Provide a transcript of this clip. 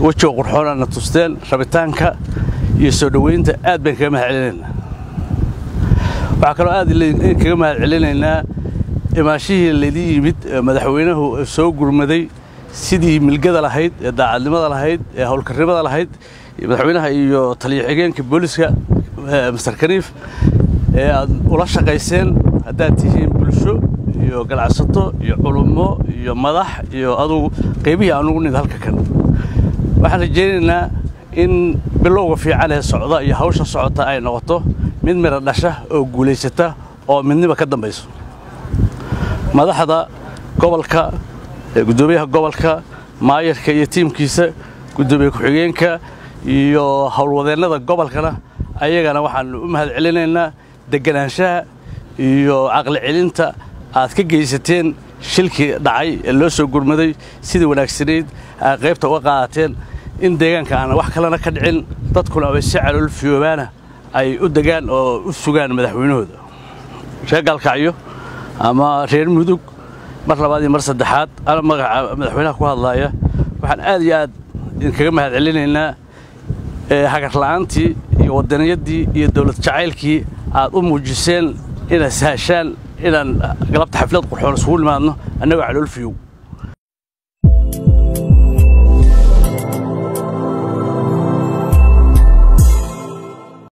wejiga qurxoonaadna tusteen rabitaanka iyo soo dhoweynta aad baan kaga mahad celinaynaa waxaa kaloo aad kaga mahad celinaynaa imaashihii laydin yimid madaxweynuhu soo gurmaday sidii milgada lahayd ee daacadnimada lahayd ee howlkarnimada lahayd madaxweynaha iyo taliyo xigeenka booliska master kaniif ee aad ula shaqayseen haddaad tihiin bulsho iyo ganacsato iyo culummo iyo madax iyo adugu qaybihii aan ugu nid halka kan waxaan rajaynaynaa in bilowga fiican ee socda iyo hawsha socota ay noqoto mid midha dhasha oo guulaysata oo midniba ka dambayso madaxda gobolka guddoomiyaha gobolka maayarka iyo tiimkiisa guddoomiye ku-xigeenka iyo howlwadeennada gobolkana ayagana waxaan u mahad celinaynaa deganaanshaha iyo caqli celinta aad ka geysateen shilkii dhacay ee loo soo gurmaday sidii wanaagsanayd aad qaybta uga qaadateen in deegaanka aan wax kalena ka dhicin dadkuna ay si calool fiyoobaana ay u degaan oo u sugaan madaxweynahooda reer gaalkacyo ama reer mudug mar labaad iyo mar saddexaad ana magaca madaxweynaha ku hadlaaya waxaan aad iyo aad idinkaga mahad celinaynaa hagarla'aantii iyo wadaniyaddii iyo dowlad jacaylkii aad u muujiseen inaad sahashaan inaan galabta xaflad qurxoon isugu nimaadno annagoo calool fiyow